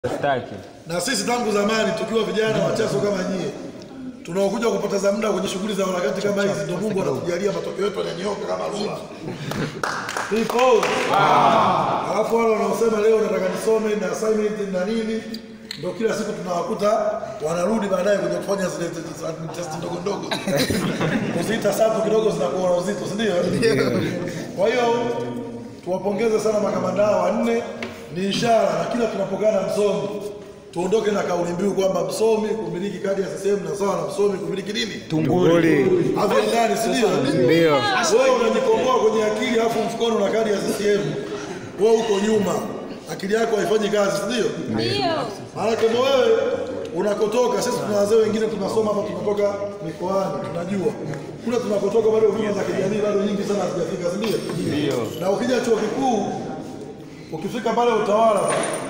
Sitaki. Na sisi tangu zamani tukiwa vijana wachaso kama nyie tunaokuja kupoteza muda kwenye shughuli za harakati kama hizi, ndio Mungu anatujalia matokeo yetu yananyoka kama rula. Ipo. Alafu wale wanaosema leo nataka nisome na assignment na nini, ndio kila siku tunawakuta wanarudi baadaye kuja kufanya zile test ndogo ndogo kuziita sapu kidogo zinakuwa na uzito, si ndio? Kwa hiyo tuwapongeze sana makamanda hao wanne, ni ishara na kila tunapokaa na msomi tuondoke na kauli mbiu kwamba msomi kumiliki kadi ya CCM na sawa na msomi kumiliki nini? Tunguli. Haviendani, si ndio? Ndio. Wewe unajikomboa kwenye akili alafu mfukoni una kadi ya CCM. Wewe uko nyuma. Akili yako haifanyi kazi, si ndio? Ndio. Maana kama wewe unakotoka, sisi tuna wazee wengine tunasoma hapa, tunatoka mikoani, tunajua kule tunakotoka bado huduma za kijamii bado nyingi sana hazijafika, si ndio? Ndio. Na ukija chuo kikuu, ukifika pale utawala,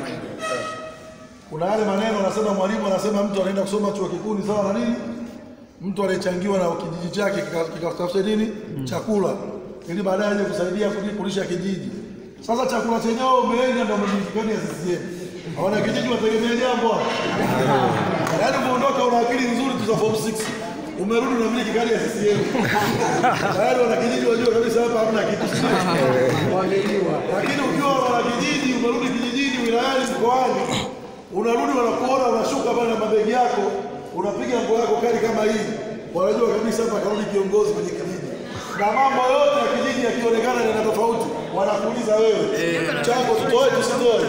kuna yale maneno anasema mwalimu, anasema mtu anaenda kusoma chuo kikuu ni sawa na nini? Mtu aliyechangiwa na kijiji chake kika- kikatafuta nini? Chakula, ili baadaye aje kusaidia kuli- kulisha kijiji. Sasa chakula chenyewe umeenga ndio umejifikania CCM. Hawana kijiji wategemea jambo hapo. Yaani umeondoka una akili nzuri tu za form 6. Umerudi unamiliki kadi ya CCM. Tayari wana kijiji wajua kabisa hapa hamna kitu. Lakini ukiwa wana kijiji umerudi kijijini wilayani mkoani unarudi wanakuona unashuka pale na mabegi yako unapiga nguo yako kali kama hii wanajua kabisa hapa karudi kiongozi kwenye kijiji na mambo yote ya kijiji yakionekana yana tofauti wanakuuliza wewe chango tutoe tusitoe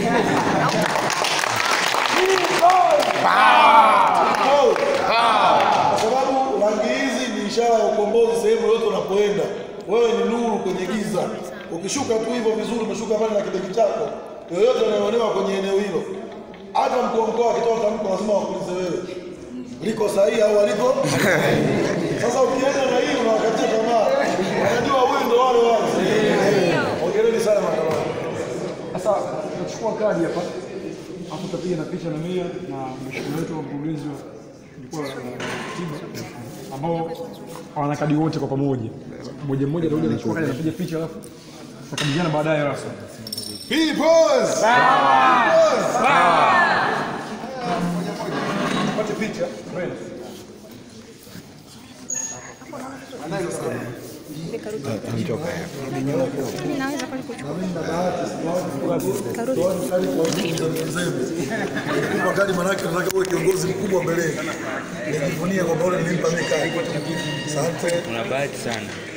Tutoe. kwa sababu rangi hizi ni ishara ya ukombozi sehemu yote unapoenda wewe ni nuru kwenye giza ukishuka tu hivyo vizuri umeshuka pale na kidegi chako yoyote anayoonewa kwenye eneo hilo hata mkuu wa mkoa akitoa tamko lazima wakuulize wewe liko sahihi au aliko sasa ukienda na hii unawakatia tamaa wanajua huyu ndo wale wale ongereni sana makamani Sasa tunachukua kadi hapa hapo, tutapiga na picha na mia na mheshimiwa wetu wa mkurugenzi wa jukwaa la tiba ambao wana kadi wote kwa pamoja, mmoja mmoja atakuja anachukua kadi anapiga picha, alafu tutakabiliana baadaye rasmi. Peoples! Pate picha mbele. Mimi naweza kweli kuchukua. Kwa kadi manake nataka uwe kiongozi mkubwa mbeleni. Nijivunie kwamba ule nilimpa mimi kadi. Asante. Una bahati sana.